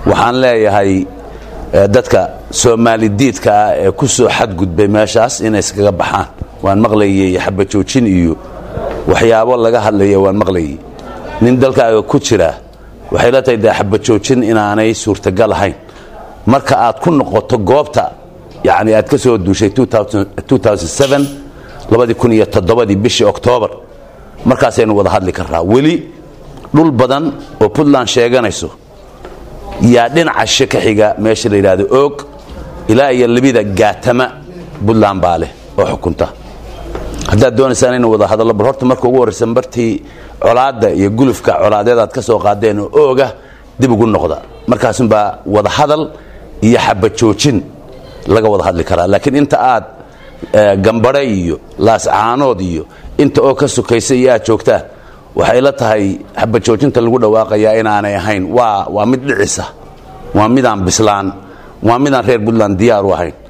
waxaan leeyahay dadka soomaali diidka ah ee ku soo xadgudbay meeshaas inay iskaga baxaan waan maqlayey xabajoojin iyo waxyaabo laga hadlaya waan maqlayey nin dalkaaga ku jira waxay la tahay dee xabajoojin inaanay suurtagal ahayn marka aad ku noqoto goobta yani aad ka soo duushay ii bishii oktoobar markaasaynu wada hadli karraa weli dhul badan oo puntland sheeganayso yaa dhinaca she ka xiga meesha la yidhaahdo oog ilaa iyo labida gaatama puntland baa leh oo xukunta haddaad doonaysaan inu wada hadallo bal horta marka ugu horraysa bartii colaadda iyo gulufka colaadeed aad ka soo qaadeen oo ooga dib ugu noqda markaasunbaa wada hadal iyo xabajoojin laga wada hadli karaa laakiin inta aad gambare iyo laascaanood iyo inta oo ka sukaysa iyo aad joogtaan waxay la tahay xabajoojinta lagu dhawaaqayaa inaanay ahayn waa waa mid dhicisa waa midaan bislaan waa midaan reer puntland diyaar u ahayn